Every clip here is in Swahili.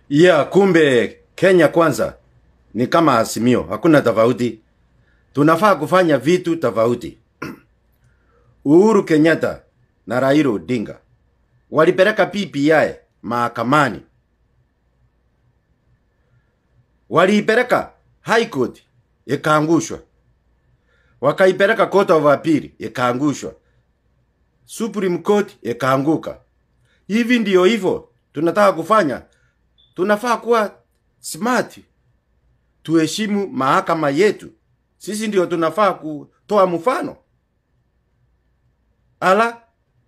Yeah, kumbe Kenya kwanza ni kama Azimio, hakuna tofauti. Tunafaa kufanya vitu tofauti. Uhuru Kenyatta na Raila Odinga walipeleka BBI mahakamani, waliipeleka High Court ikaangushwa, wakaipeleka Court of Appeal ikaangushwa, Supreme Court ikaanguka. Hivi ndio hivyo tunataka kufanya. Tunafaa kuwa smart, tuheshimu mahakama yetu. Sisi ndio tunafaa kutoa mfano. Ala,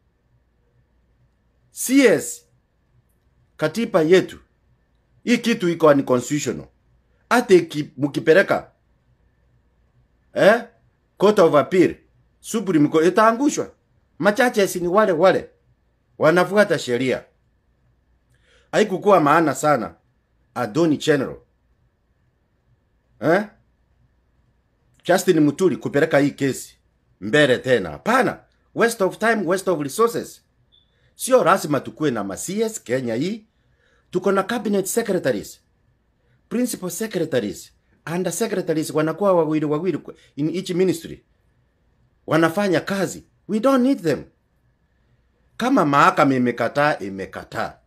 CS katiba yetu hii kitu iko ni constitutional. Hata iki- mkipeleka eh, Court of Appeal, Supreme Court itaangushwa. Machache si ni wale wale wanafuata sheria. Haikukuwa maana sana Attorney General eh, Justin Muturi kupeleka hii kesi mbele tena. Hapana, waste of time, waste of resources. Sio lazima tukuwe na ma-CS Kenya hii. Tuko na cabinet secretaries, principal secretaries, under secretaries wanakuwa wawili wawili kwa- in each ministry, wanafanya kazi. We don't need them. Kama mahakama imekataa, imekataa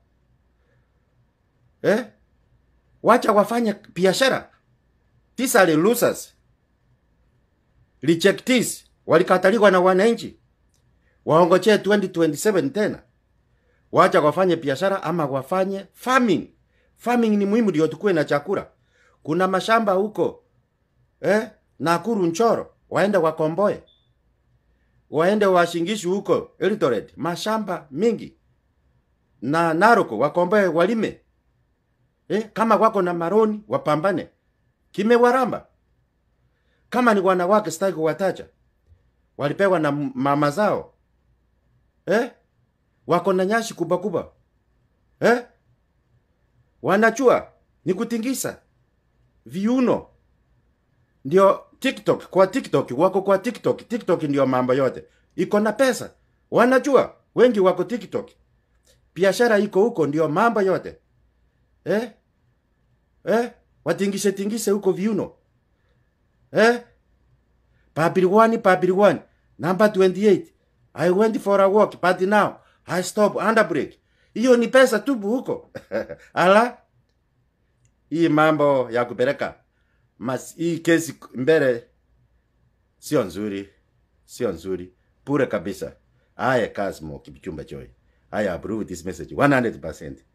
eh? Wacha wafanye biashara. These are the losers. Rejectees walikataliwa na wananchi, waongojee 2027 tena. Wacha wafanye biashara ama wafanye farming. Farming ni muhimu, ndio tukuwe na chakula. Kuna mashamba huko eh, Nakuru, Nchoro, waende wakomboe, waende washingishu huko Eldoret, mashamba mingi na Naroko, wakomboe, walime eh, kama wako na maroni wapambane, kimewaramba. Kama ni wanawake, sitaki kuwataja, walipewa na m- mama zao eh, wako na nyashi kubwa kubwa eh, wanachua ni kutingisa viuno ndio TikTok. Kwa TikTok wako kwa TikTok, TikTok ndio mambo yote, iko na pesa, wanajua wengi wako TikTok, biashara iko huko, ndio mambo yote eh? Eh? watingise tingise huko viuno eh? Papiriwani, Papiriwani, number 28. I went for a walk, but now I stop under break. Hiyo ni pesa tubu huko. Ala, hii mambo ya kupeleka mas, hii kesi mbele sio nzuri, sio nzuri, bure kabisa. Aya, Kasmo Kipchumba Joy. I approve this message 100%.